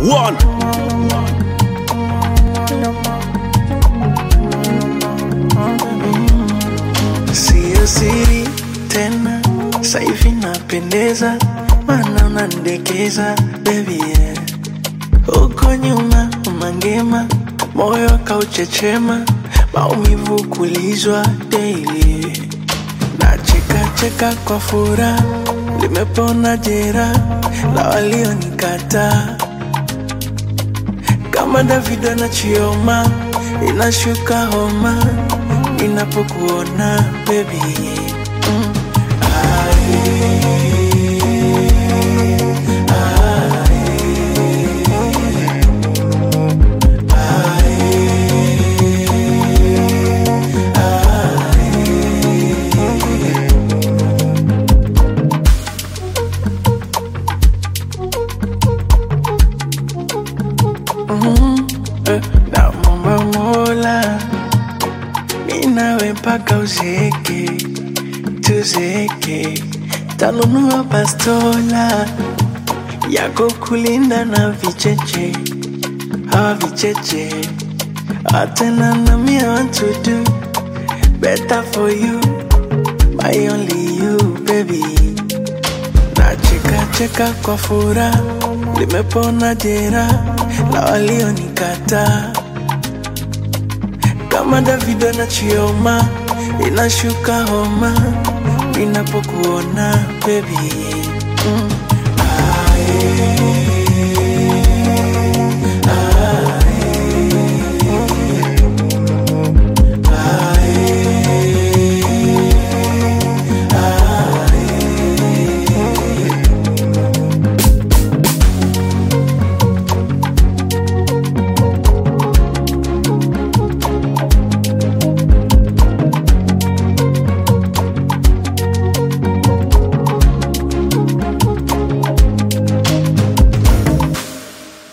One. Siyo siri tena, saivi napendeza, mana unandekeza baby yeah. Huko nyuma umangema, moyo kauchechema, maumivu kulizwa daily. Nacheka cheka kwa furaha, limepona jera la walionikataa kama Davido na Chioma, inashuka homa ninapokuona baby. Mm. Eh, namwomba Mola ninawe mpaka uzeeke, tuzeeke, tanunua bastola yako kulinda na vicheche, hawa vicheche atena na me I want to do better for you, my only you baby. Nacheka cheka kwa furaha, limepona jera la walionikataa kama Davido na Chioma, inashuka homa ninapokuona baby. Mm. Ah, yeah.